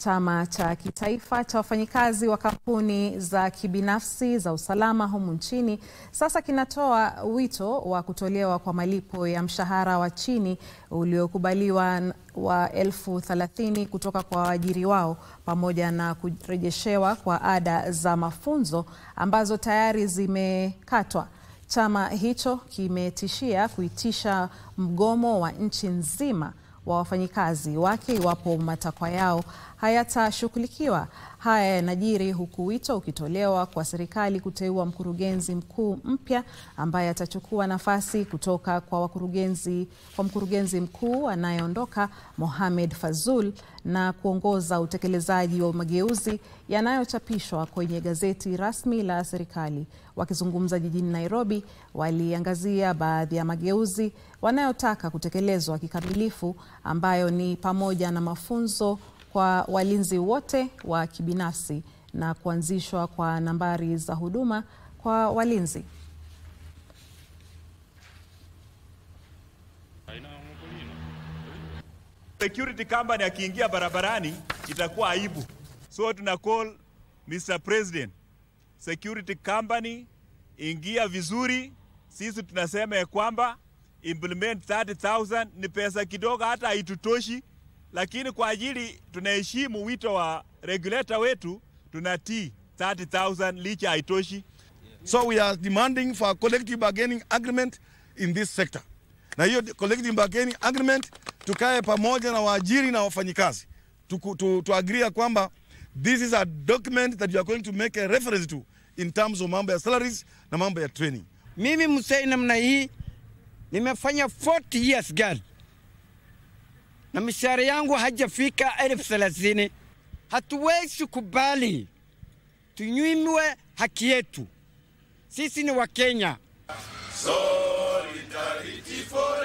Chama cha kitaifa cha wafanyikazi wa kampuni za kibinafsi za usalama humu nchini sasa kinatoa wito wa kutolewa kwa malipo ya mshahara wa chini uliokubaliwa wa elfu thelathini kutoka kwa waajiri wao pamoja na kurejeshewa kwa ada za mafunzo ambazo tayari zimekatwa. Chama hicho kimetishia kuitisha mgomo wa nchi nzima wa wafanyikazi wake iwapo matakwa yao hayatashughulikiwa. Haya yanajiri huku wito ukitolewa kwa serikali kuteua mkurugenzi mkuu mpya ambaye atachukua nafasi kutoka kwa wakurugenzi kwa mkurugenzi mkuu anayeondoka Mohamed Fazul na kuongoza utekelezaji wa mageuzi yanayochapishwa kwenye gazeti rasmi la serikali. Wakizungumza jijini Nairobi, waliangazia baadhi ya mageuzi wanayotaka kutekelezwa kikamilifu ambayo ni pamoja na mafunzo kwa walinzi wote wa kibinafsi na kuanzishwa kwa nambari za huduma kwa walinzi. Security company akiingia barabarani itakuwa aibu. So tuna call Mr. President, security company ingia vizuri. Sisi tunasema ya kwamba implement 30,000 ni pesa kidogo, hata haitutoshi, lakini kwa ajili tunaheshimu wito wa regulator wetu, tunatii 30,000 licha haitoshi. So we are demanding for a collective bargaining agreement in this sector. Na hiyo collective bargaining agreement tukae pamoja na waajiri na wafanyikazi tu, tu, tu agree kwamba this is a document that you are going to make a reference to in terms of mambo ya salaries na mambo ya training. Mimi msei namna hii nimefanya 40 years guard na mishahara yangu hajafika elfu thelathini. Hatuwezi kubali tunyimwe haki yetu. Sisi ni Wakenya. Solidarity for